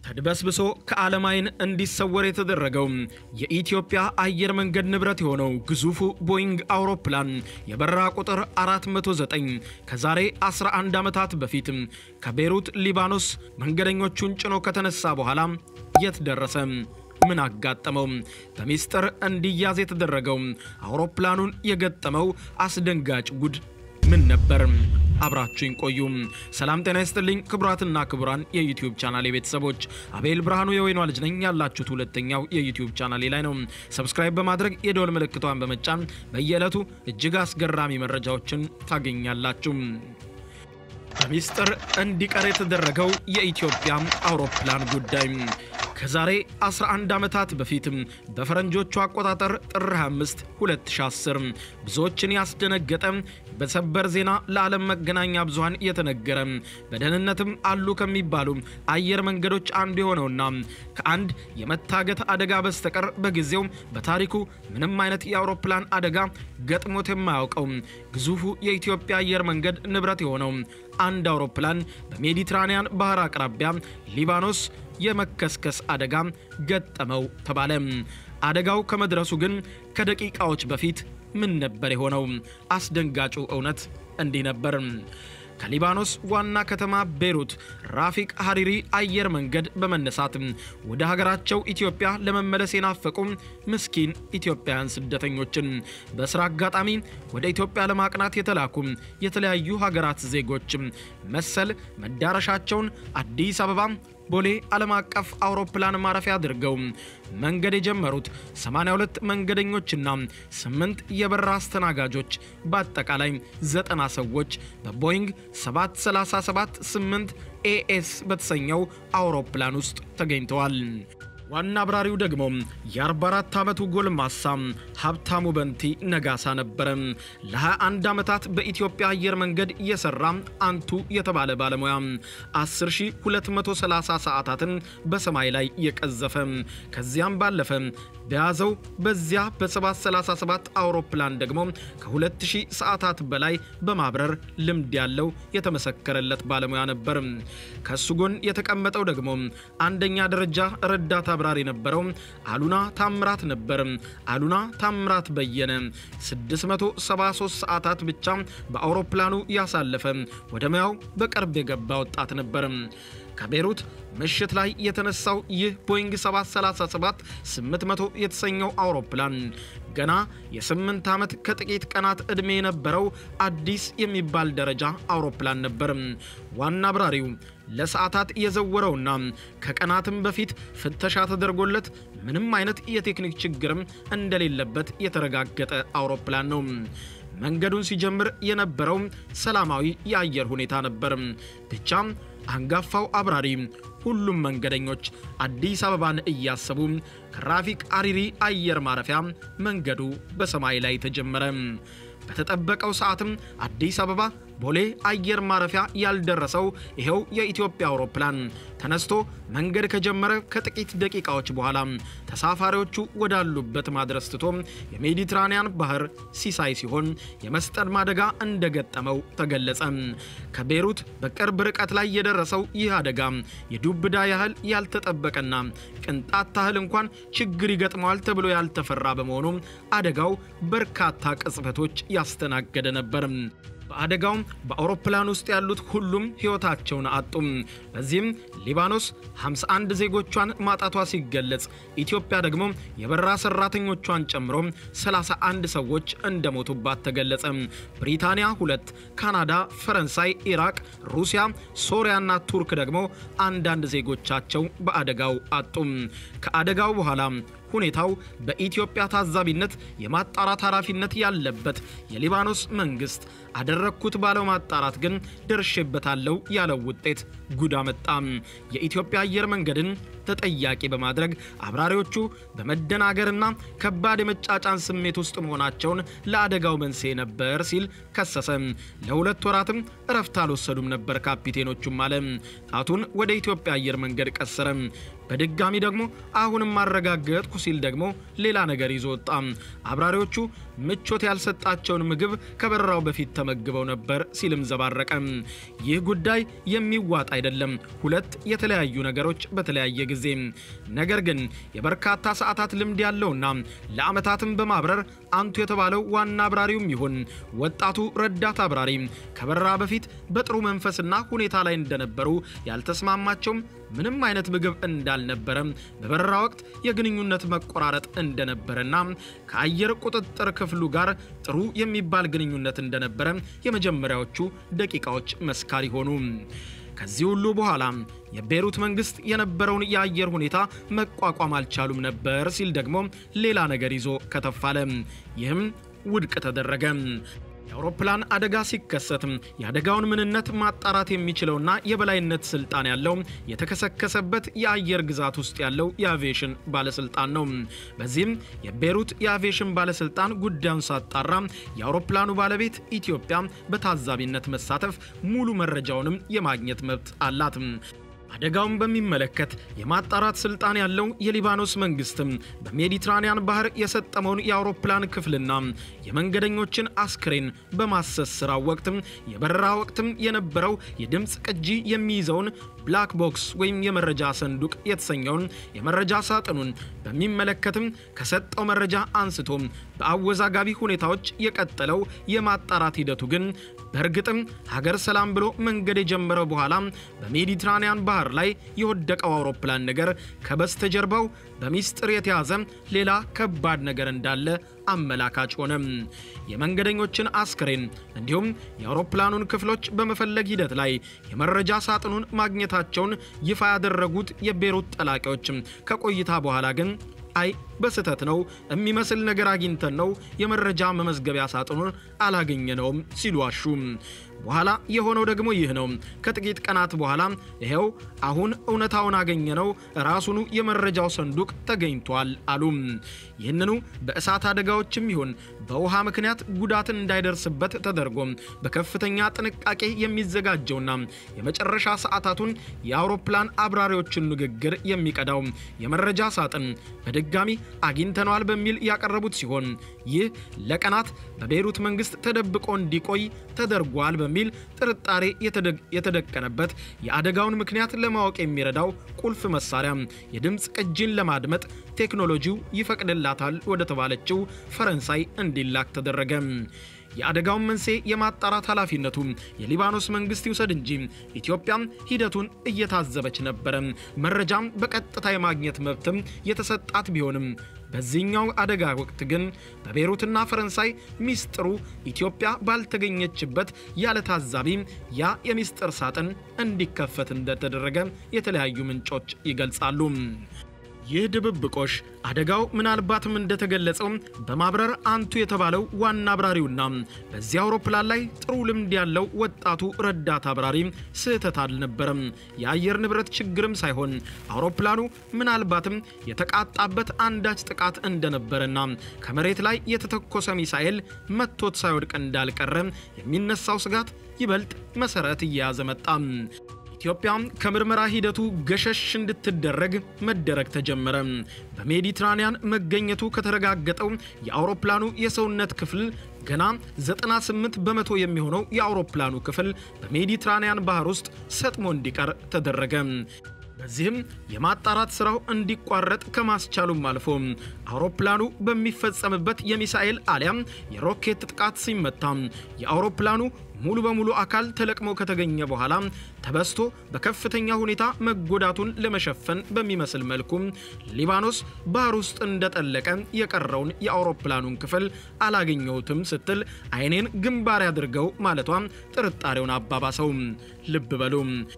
ተድበስብሶ ከዓለም ዓይን እንዲሰወር የተደረገው የኢትዮጵያ አየር መንገድ ንብረት የሆነው ግዙፉ ቦይንግ አውሮፕላን የበረራ ቁጥር 409 ከዛሬ 11 ዓመታት በፊት ከቤይሩት ሊባኖስ መንገደኞቹን ጭኖ ከተነሳ በኋላ የት ደረሰ? ምን አጋጠመው? በሚስጥር እንዲያዝ የተደረገው አውሮፕላኑን የገጠመው አስደንጋጭ ጉድ ምን ነበር? አብራችሁኝ ቆዩ። ሰላም ጤና ይስጥልኝ ክቡራትና ክቡራን የዩቲዩብ ቻናሌ ቤተሰቦች፣ አቤል ብርሃኑ የወይኗ ልጅ ነኝ። ያላችሁት ሁለተኛው የዩቲዩብ ቻናሌ ላይ ነው። ሰብስክራይብ በማድረግ የደወል ምልክቷን በመጫን በየዕለቱ እጅግ አስገራሚ መረጃዎችን ታገኛላችሁ። በሚስጥር እንዲቀር የተደረገው የኢትዮጵያ አውሮፕላን ጉዳይ ከዛሬ 11 ዓመታት በፊት በፈረንጆቹ አቆጣጠር ጥር 25 2010 ብዙዎችን ያስደነገጠ በሰበር ዜና ለዓለም መገናኛ ብዙሃን የተነገረ በደህንነትም አሉ ከሚባሉ አየር መንገዶች አንዱ የሆነውና ከአንድ የመታገት አደጋ በስተቀር በጊዜው በታሪኩ ምንም አይነት የአውሮፕላን አደጋ ገጥሞት የማያውቀው ግዙፉ የኢትዮጵያ አየር መንገድ ንብረት የሆነው አንድ አውሮፕላን በሜዲትራኒያን ባህር አቅራቢያ ሊባኖስ የመከስከስ አደጋ ገጠመው ተባለ። አደጋው ከመድረሱ ግን ከደቂቃዎች በፊት ምን ነበር የሆነው? አስደንጋጩ እውነት እንዲህ ነበር። ከሊባኖስ ዋና ከተማ ቤይሩት ራፊቅ ሀሪሪ አየር መንገድ በመነሳት ወደ ሀገራቸው ኢትዮጵያ ለመመለስ የናፈቁ ምስኪን ኢትዮጵያውያን ስደተኞችን በስራ አጋጣሚ ወደ ኢትዮጵያ ለማቅናት የተላኩ የተለያዩ ሀገራት ዜጎች መሰል መዳረሻቸውን አዲስ አበባ ቦሌ ዓለም አቀፍ አውሮፕላን ማረፊያ አድርገው መንገድ የጀመሩት 82 መንገደኞችና 8 የበረራ አስተናጋጆች በአጠቃላይ 90 ሰዎች በቦይንግ 737 8 ኤኤስ በተሰኘው አውሮፕላን ውስጥ ተገኝተዋል። ዋና አብራሪው ደግሞ የ44 ዓመቱ ጎልማሳ ሀብታሙ በንቲ ነጋሳ ነበረ። ለ21 ዓመታት በኢትዮጵያ አየር መንገድ የሰራ አንቱ የተባለ ባለሙያ 10230 ሰዓታትን በሰማይ ላይ የቀዘፈ ከዚያም ባለፈ በያዘው በዚያ በ737 አውሮፕላን ደግሞ ከ2000 ሰዓታት በላይ በማብረር ልምድ ያለው የተመሰከረለት ባለሙያ ነበር። ከሱ ጎን የተቀመጠው ደግሞ አንደኛ ደረጃ ረዳት አብራሪ የነበረው አሉና ታምራት ነበር። አሉና ታምራት በየነ 673 ሰዓታት ብቻ በአውሮፕላኑ ያሳለፈ ወደ ሙያው በቅርብ የገባ ወጣት ነበር። ከቤይሩት ምሽት ላይ የተነሳው ይህ ቦይንግ 737 800 የተሰኘው አውሮፕላን ገና የስምንት ዓመት ከጥቂት ቀናት ዕድሜ የነበረው አዲስ የሚባል ደረጃ አውሮፕላን ነበር። ዋና አብራሪው ለሰዓታት የዘወረውና ከቀናትም በፊት ፍተሻ ተደርጎለት ምንም አይነት የቴክኒክ ችግርም እንደሌለበት የተረጋገጠ አውሮፕላን ነው። መንገዱን ሲጀምር የነበረው ሰላማዊ የአየር ሁኔታ ነበር። ብቻ አንጋፋው አብራሪ ሁሉም መንገደኞች አዲስ አበባን እያሰቡ ከራፊቅ ሀሪሪ አየር ማረፊያ መንገዱ በሰማይ ላይ ተጀመረ። በተጠበቀው ሰዓትም አዲስ አበባ ቦሌ አየር ማረፊያ ያልደረሰው ይኸው የኢትዮጵያ አውሮፕላን ተነስቶ መንገድ ከጀመረ ከጥቂት ደቂቃዎች በኋላ ተሳፋሪዎቹ ወዳሉበት ማድረስ ትቶ የሜዲትራኒያን ባህር ሲሳይ ሲሆን የመስጠም አደጋ እንደገጠመው ተገለጸ። ከቤይሩት በቅርብ ርቀት ላይ የደረሰው ይህ አደጋ የዱብዳ ያህል ያልተጠበቀና ቅንጣት ታህል እንኳን ችግር ይገጥመዋል ተብሎ ያልተፈራ በመሆኑ አደጋው በርካታ ቅጽበቶች ያስተናገደ ነበር። በአደጋውም በአውሮፕላን ውስጥ ያሉት ሁሉም ሕይወታቸውን አጡም። በዚህም ሊባኖስ 51 ዜጎቿን ማጣቷ ሲገለጽ ኢትዮጵያ ደግሞ የበረራ ሰራተኞቿን ጨምሮ 31 ሰዎች እንደሞቱባት ተገለጸ። ብሪታንያ ሁለት፣ ካናዳ፣ ፈረንሳይ፣ ኢራቅ፣ ሩሲያ፣ ሶሪያና ቱርክ ደግሞ አንዳንድ ዜጎቻቸው በአደጋው አጡም። ከአደጋው በኋላ ሁኔታው በኢትዮጵያ ታዛቢነት የማጣራት ኃላፊነት ያለበት የሊባኖስ መንግስት አደረግኩት ባለው ማጣራት ግን ደርሼበታለሁ ያለው ውጤት ጉድ አመጣ። የኢትዮጵያ አየር መንገድን ተጠያቂ በማድረግ አብራሪዎቹ በመደናገርና ከባድ የመጫጫን ስሜት ውስጥ መሆናቸውን ለአደጋው መንስኤ ነበር ሲል ከሰሰ። ለሁለት ወራትም እረፍት አልወሰዱም ነበር ካፒቴኖቹም አለ። ጣቱን ወደ ኢትዮጵያ አየር መንገድ ቀሰረ። በድጋሚ ደግሞ አሁንም አረጋገጥኩ ሲል ደግሞ ሌላ ነገር ይዞ ወጣ። አብራሪዎቹ ምቾት ያልሰጣቸውን ምግብ ከበረራው በፊት ተመግበው ነበር ሲልም ዘባረቀ። ይህ ጉዳይ የሚዋጥ አይደለም፣ ሁለት የተለያዩ ነገሮች በተለያየ ጊዜ። ነገር ግን የበርካታ ሰዓታት ልምድ ያለውና ለዓመታትም በማብረር አንቱ የተባለው ዋና አብራሪውም ይሁን ወጣቱ ረዳት አብራሪ ከበረራ በፊት በጥሩ መንፈስና ሁኔታ ላይ እንደነበሩ ያልተስማማቸውም ምንም አይነት ምግብ እንዳልነበረ በበረራ ወቅት የግንኙነት መቆራረጥ እንደነበረና ከአየር ቁጥጥር ክፍሉ ጋር ጥሩ የሚባል ግንኙነት እንደነበረ የመጀመሪያዎቹ ደቂቃዎች መስካሪ ሆኑ። ከዚህ ሁሉ በኋላ የቤይሩት መንግስት የነበረውን የአየር ሁኔታ መቋቋም አልቻሉም ነበር ሲል ደግሞ ሌላ ነገር ይዞ ከተፋለ። ይህም ውድቅ ተደረገ። የአውሮፕላን አደጋ ሲከሰትም የአደጋውን ምንነት ማጣራት የሚችለውና የበላይነት ስልጣን ያለው የተከሰከሰበት የአየር ግዛት ውስጥ ያለው የአቪዬሽን ባለስልጣን ነው። በዚህም የቤይሩት የአቪዬሽን ባለስልጣን ጉዳዩን ሳጣራ የአውሮፕላኑ ባለቤት ኢትዮጵያ በታዛቢነት መሳተፍ ሙሉ መረጃውንም የማግኘት መብት አላት። አደጋውን በሚመለከት የማጣራት ስልጣን ያለው የሊባኖስ መንግስትም በሜዲትራኒያን ባህር የሰጠመውን የአውሮፕላን ክፍልና የመንገደኞችን አስክሬን በማሰስ ስራ ወቅትም የበረራ ወቅትም የነበረው የድምፅ ቅጂ የሚይዘውን ብላክ ቦክስ ወይም የመረጃ ሰንዱቅ የተሰኘውን የመረጃ ሳጥኑን በሚመለከትም ከሰጠው መረጃ አንስቶ በአወዛጋቢ ሁኔታዎች የቀጠለው የማጣራት ሂደቱ ግን በእርግጥም ሀገር ሰላም ብሎ መንገድ የጀመረው በኋላ በሜዲትራኒያን ባህር ላይ የወደቀው አውሮፕላን ነገር ከበስተጀርባው በሚስጥር የተያዘ ሌላ ከባድ ነገር እንዳለ አመላካች ሆነ። የመንገደኞችን አስክሬን እንዲሁም የአውሮፕላኑን ክፍሎች በመፈለግ ሂደት ላይ የመረጃ ሳጥኑን ማግኘታቸውን ይፋ ያደረጉት የቤይሩት ጠላቂዎች ከቆይታ በኋላ ግን አይ በስህተት ነው የሚመስል ነገር አግኝተን ነው የመረጃ መመዝገቢያ ሳጥኑን አላገኘነውም ሲሉ አሹ። በኋላ የሆነው ደግሞ ይህ ነው። ከጥቂት ቀናት በኋላ ይሄው አሁን እውነታውን አገኘነው፣ ራሱኑ የመረጃው ሰንዱቅ ተገኝቷል አሉ። ይህንኑ በእሳት አደጋዎችም ይሁን በውሃ ምክንያት ጉዳት እንዳይደርስበት ተደርጎ በከፍተኛ ጥንቃቄ የሚዘጋጀውና የመጨረሻ ሰዓታቱን የአውሮፕላን አብራሪዎችን ንግግር የሚቀዳው የመረጃ ሳጥን በድጋሚ አግኝተነዋል በሚል ያቀረቡት ሲሆን ይህ ለቀናት በቤይሩት መንግስት ተደብቆ እንዲቆይ ተደርጓል በሚል ጥርጣሬ የተደቀነበት የአደጋውን ምክንያት ለማወቅ የሚረዳው ቁልፍ መሳሪያ የድምፅ ቅጂን ለማድመጥ ቴክኖሎጂው ይፈቅድላታል ወደ ተባለችው ፈረንሳይ እንዲላክ ተደረገ። የአደጋውን መንስኤ የማጣራት ኃላፊነቱ የሊባኖስ መንግስት ይውሰድ እንጂ ኢትዮጵያም ሂደቱን እየታዘበች ነበረ። መረጃም በቀጥታ የማግኘት መብትም የተሰጣት ቢሆንም በዚህኛው አደጋ ወቅት ግን በቤይሩትና ፈረንሳይ ሚስጥሩ ኢትዮጵያ ባልተገኘችበት ያለ ታዛቢ ያ የሚስጥር ሳጥን እንዲከፈት እንደተደረገ የተለያዩ ምንጮች ይገልጻሉ። ይህ ድብብቆሽ አደጋው ምናልባትም እንደተገለጸው በማብረር አንቱ የተባለው ዋና አብራሪውና በዚህ አውሮፕላን ላይ ጥሩ ልምድ ያለው ወጣቱ ረዳት አብራሪ ስህተት አልነበረም። የአየር ንብረት ችግርም ሳይሆን አውሮፕላኑ ምናልባትም የተቃጣበት አንዳች ጥቃት እንደነበረና ከመሬት ላይ የተተኮሰ ሚሳኤል መቶት ሳይወድቅ እንዳልቀረ የሚነሳው ስጋት ይበልጥ መሰረት እየያዘ መጣ። ኢትዮጵያ ከምርመራ ሂደቱ ገሸሽ እንድትደረግ መደረግ ተጀመረ። በሜዲትራኒያን መገኘቱ ከተረጋገጠው የአውሮፕላኑ የሰውነት ክፍል ገና 98 በመቶ የሚሆነው የአውሮፕላኑ ክፍል በሜዲትራኒያን ባህር ውስጥ ሰጥሞ እንዲቀር ተደረገ። በዚህም የማጣራት ስራው እንዲቋረጥ ከማስቻሉም አልፎ አውሮፕላኑ በሚፈጸምበት የሚሳኤል አሊያም የሮኬት ጥቃት ሲመታ የአውሮፕላኑ ሙሉ በሙሉ አካል ተለቅሞ ከተገኘ በኋላ ተበስቶ በከፍተኛ ሁኔታ መጎዳቱን ለመሸፈን በሚመስል መልኩ ሊባኖስ ባህር ውስጥ እንደጠለቀ የቀረውን የአውሮፕላኑን ክፍል አላገኘሁትም ስትል ዓይኔን ግንባር ያድርገው ማለቷ ጥርጣሬውን አባባሰው። ልብ በሉ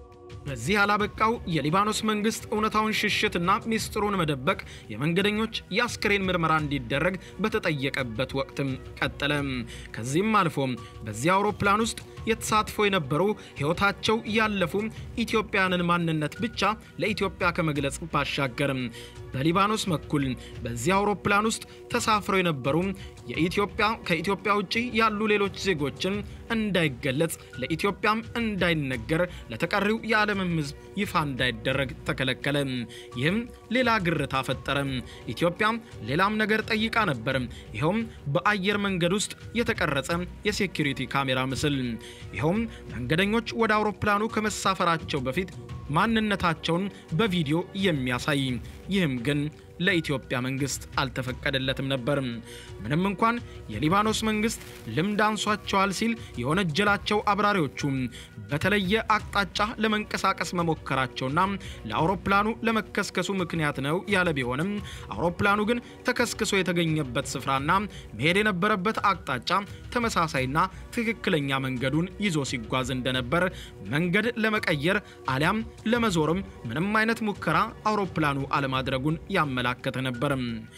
በዚህ ያላበቃው የሊባኖስ መንግስት እውነታውን ሽሽትና ሚስጥሩን መደበቅ የመንገደኞች የአስክሬን ምርመራ እንዲደረግ በተጠየቀበት ወቅትም ቀጠለ። ከዚህም አልፎ በዚህ አውሮፕላን ውስጥ የተሳትፎ የነበሩ ሕይወታቸው ያለፉ ኢትዮጵያውያንን ማንነት ብቻ ለኢትዮጵያ ከመግለጽ ባሻገር በሊባኖስ በኩል በዚህ አውሮፕላን ውስጥ ተሳፍረው የነበሩ የኢትዮጵያ ከኢትዮጵያ ውጭ ያሉ ሌሎች ዜጎችን እንዳይገለጽ ለኢትዮጵያም እንዳይነገር ለተቀሪው የዓለምም ሕዝብ ይፋ እንዳይደረግ ተከለከለ። ይህም ሌላ ግርታ ፈጠረ። ኢትዮጵያም ሌላም ነገር ጠይቃ ነበር። ይኸውም በአየር መንገድ ውስጥ የተቀረጸ የሴኪሪቲ ካሜራ ምስል። ይኸውም መንገደኞች ወደ አውሮፕላኑ ከመሳፈራቸው በፊት ማንነታቸውን በቪዲዮ የሚያሳይ ይህም ግን ለኢትዮጵያ መንግስት አልተፈቀደለትም ነበር። ምንም እንኳን የሊባኖስ መንግስት ልምድ አንሷቸዋል ሲል የወነጀላቸው አብራሪዎቹ በተለየ አቅጣጫ ለመንቀሳቀስ መሞከራቸውና ለአውሮፕላኑ ለመከስከሱ ምክንያት ነው ያለ ቢሆንም አውሮፕላኑ ግን ተከስክሶ የተገኘበት ስፍራና መሄድ የነበረበት አቅጣጫ ተመሳሳይና ትክክለኛ መንገዱን ይዞ ሲጓዝ እንደነበር መንገድ ለመቀየር አሊያም ለመዞርም ምንም አይነት ሙከራ አውሮፕላኑ አለማድረጉን ያመላከተ ነበር።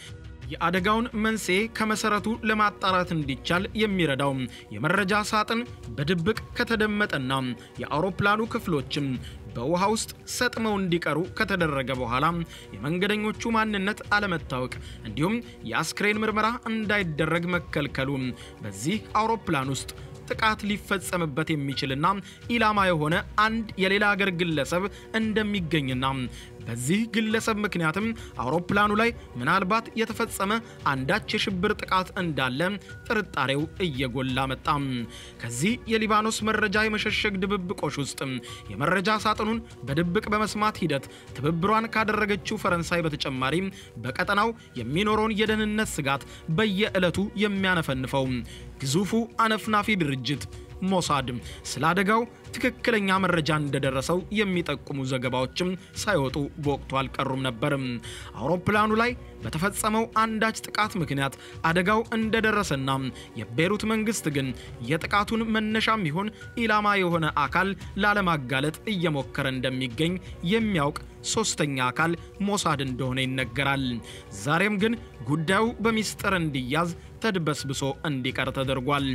የአደጋውን መንስኤ ከመሰረቱ ለማጣራት እንዲቻል የሚረዳው የመረጃ ሳጥን በድብቅ ከተደመጠና የአውሮፕላኑ ክፍሎችም በውሃ ውስጥ ሰጥመው እንዲቀሩ ከተደረገ በኋላ የመንገደኞቹ ማንነት አለመታወቅ እንዲሁም የአስክሬን ምርመራ እንዳይደረግ መከልከሉ በዚህ አውሮፕላን ውስጥ ጥቃት ሊፈጸምበት የሚችልና ኢላማ የሆነ አንድ የሌላ ሀገር ግለሰብ እንደሚገኝና በዚህ ግለሰብ ምክንያትም አውሮፕላኑ ላይ ምናልባት የተፈጸመ አንዳች የሽብር ጥቃት እንዳለ ጥርጣሬው እየጎላ መጣ። ከዚህ የሊባኖስ መረጃ የመሸሸግ ድብብቆሽ ውስጥ የመረጃ ሳጥኑን በድብቅ በመስማት ሂደት ትብብሯን ካደረገችው ፈረንሳይ በተጨማሪ በቀጠናው የሚኖረውን የደህንነት ስጋት በየዕለቱ የሚያነፈንፈው ግዙፉ አነፍናፊ ድርጅት ሞሳድ ስለ አደጋው ትክክለኛ መረጃ እንደደረሰው የሚጠቁሙ ዘገባዎችም ሳይወጡ በወቅቱ አልቀሩም ነበር። አውሮፕላኑ ላይ በተፈጸመው አንዳች ጥቃት ምክንያት አደጋው እንደደረሰና የቤሩት መንግስት ግን የጥቃቱን መነሻም ይሁን ኢላማ የሆነ አካል ላለማጋለጥ እየሞከረ እንደሚገኝ የሚያውቅ ሶስተኛ አካል ሞሳድ እንደሆነ ይነገራል። ዛሬም ግን ጉዳዩ በሚስጥር እንዲያዝ ተድበስብሶ እንዲቀር ተደርጓል።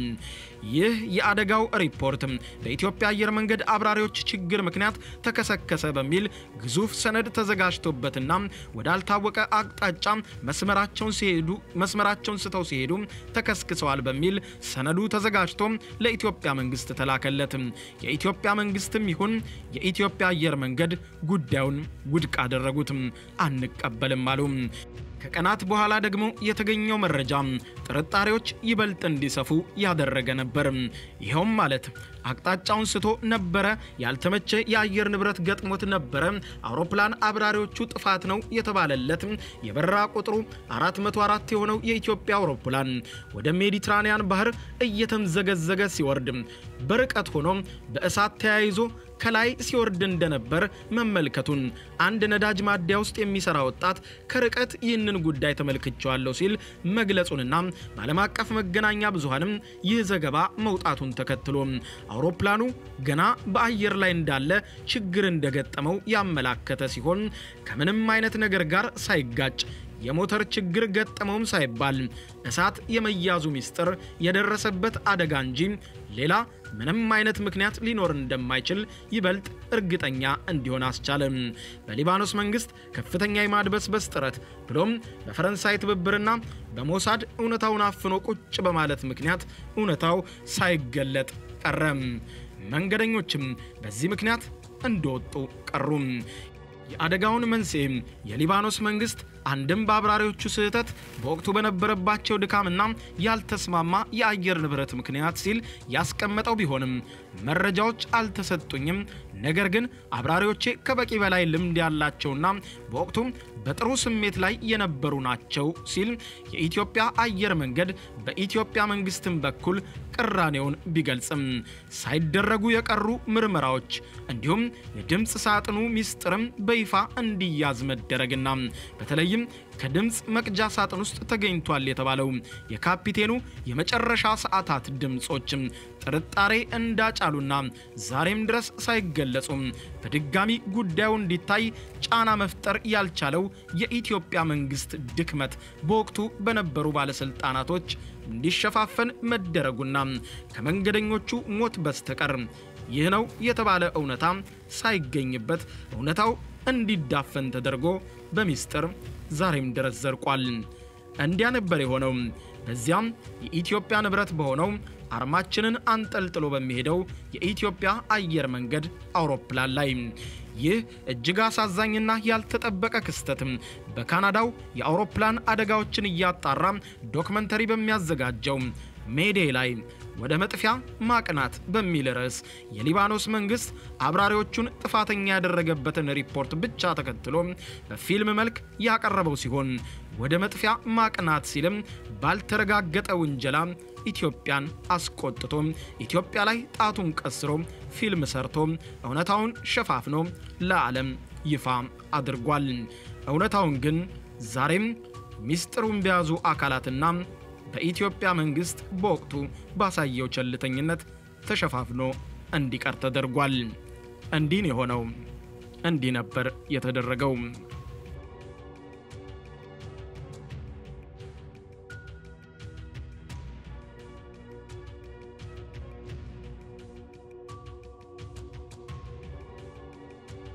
ይህ የአደጋው ሪፖርት በኢትዮጵያ አየር መንገድ አብራሪዎች ችግር ምክንያት ተከሰከሰ በሚል ግዙፍ ሰነድ ተዘጋጅቶበትና ወዳልታወቀ አቅጣጫ መስመራቸውን ሲሄዱ መስመራቸውን ስተው ሲሄዱ ተከስክሰዋል በሚል ሰነዱ ተዘጋጅቶ ለኢትዮጵያ መንግስት ተላከለት። የኢትዮጵያ መንግስትም ይሁን የኢትዮጵያ አየር መንገድ ጉዳዩን ውድቅ አደረጉት፣ አንቀበልም አሉ። ከቀናት በኋላ ደግሞ የተገኘው መረጃ ጥርጣሬዎች ይበልጥ እንዲሰፉ ያደረገ ነበር። ይኸውም ማለት አቅጣጫውን ስቶ ነበረ፣ ያልተመቸ የአየር ንብረት ገጥሞት ነበረ፣ አውሮፕላን አብራሪዎቹ ጥፋት ነው የተባለለት የበረራ ቁጥሩ 404 የሆነው የኢትዮጵያ አውሮፕላን ወደ ሜዲትራኒያን ባህር እየተምዘገዘገ ሲወርድ በርቀት ሆኖ በእሳት ተያይዞ ከላይ ሲወርድ እንደነበር መመልከቱን አንድ ነዳጅ ማደያ ውስጥ የሚሰራ ወጣት ከርቀት ይህንን ጉዳይ ተመልክቼዋለሁ ሲል መግለጹንና በዓለም አቀፍ መገናኛ ብዙሃንም ይህ ዘገባ መውጣቱን ተከትሎ አውሮፕላኑ ገና በአየር ላይ እንዳለ ችግር እንደገጠመው ያመላከተ ሲሆን ከምንም አይነት ነገር ጋር ሳይጋጭ የሞተር ችግር ገጠመውም ሳይባል እሳት የመያዙ ሚስጥር የደረሰበት አደጋ እንጂ ሌላ ምንም አይነት ምክንያት ሊኖር እንደማይችል ይበልጥ እርግጠኛ እንዲሆን አስቻለ። በሊባኖስ መንግስት ከፍተኛ የማድበስበስ ጥረት ብሎም በፈረንሳይ ትብብርና በሞሳድ እውነታውን አፍኖ ቁጭ በማለት ምክንያት እውነታው ሳይገለጥ ቀረ። መንገደኞችም በዚህ ምክንያት እንደወጡ ቀሩ። የአደጋውን መንስኤም የሊባኖስ መንግስት አንድም በአብራሪዎቹ ስህተት በወቅቱ በነበረባቸው ድካምና ያልተስማማ የአየር ንብረት ምክንያት ሲል ያስቀመጠው ቢሆንም መረጃዎች አልተሰጡኝም፣ ነገር ግን አብራሪዎቼ ከበቂ በላይ ልምድ ያላቸውና በወቅቱም በጥሩ ስሜት ላይ የነበሩ ናቸው ሲል የኢትዮጵያ አየር መንገድ በኢትዮጵያ መንግስትም በኩል ቅራኔውን ቢገልጽም ሳይደረጉ የቀሩ ምርመራዎች እንዲሁም የድምፅ ሳጥኑ ሚስጥርም በይፋ እንዲያዝ መደረግና በተለይም ከድምፅ መቅጃ ሳጥን ውስጥ ተገኝቷል የተባለው የካፒቴኑ የመጨረሻ ሰዓታት ድምፆችም ጥርጣሬ እንዳጫሉና ዛሬም ድረስ ሳይገለጹም በድጋሚ ጉዳዩ እንዲታይ ጫና መፍጠር ያልቻለው የኢትዮጵያ መንግስት ድክመት በወቅቱ በነበሩ ባለስልጣናቶች እንዲሸፋፈን መደረጉና ከመንገደኞቹ ሞት በስተቀር ይህ ነው የተባለ እውነታ ሳይገኝበት እውነታው እንዲዳፈን ተደርጎ በሚስጥር ዛሬም ድረስ ዘርቋል። እንዲያ ነበር የሆነው። በዚያም የኢትዮጵያ ንብረት በሆነው አርማችንን አንጠልጥሎ በሚሄደው የኢትዮጵያ አየር መንገድ አውሮፕላን ላይ ይህ እጅግ አሳዛኝና ያልተጠበቀ ክስተትም በካናዳው የአውሮፕላን አደጋዎችን እያጣራ ዶክመንተሪ በሚያዘጋጀው ሜዴ ላይ ወደ መጥፊያ ማቅናት በሚል ርዕስ የሊባኖስ መንግስት አብራሪዎቹን ጥፋተኛ ያደረገበትን ሪፖርት ብቻ ተከትሎ በፊልም መልክ ያቀረበው ሲሆን ወደ መጥፊያ ማቅናት ሲልም ባልተረጋገጠ ውንጀላ ኢትዮጵያን አስቆጥቶ ኢትዮጵያ ላይ ጣቱን ቀስሮ ፊልም ሰርቶ እውነታውን ሸፋፍኖ ለዓለም ይፋ አድርጓል። እውነታውን ግን ዛሬም ሚስጥሩን በያዙ አካላትና በኢትዮጵያ መንግስት በወቅቱ ባሳየው ቸልተኝነት ተሸፋፍኖ እንዲቀር ተደርጓል። እንዲህ የሆነው እንዲህ ነበር የተደረገው።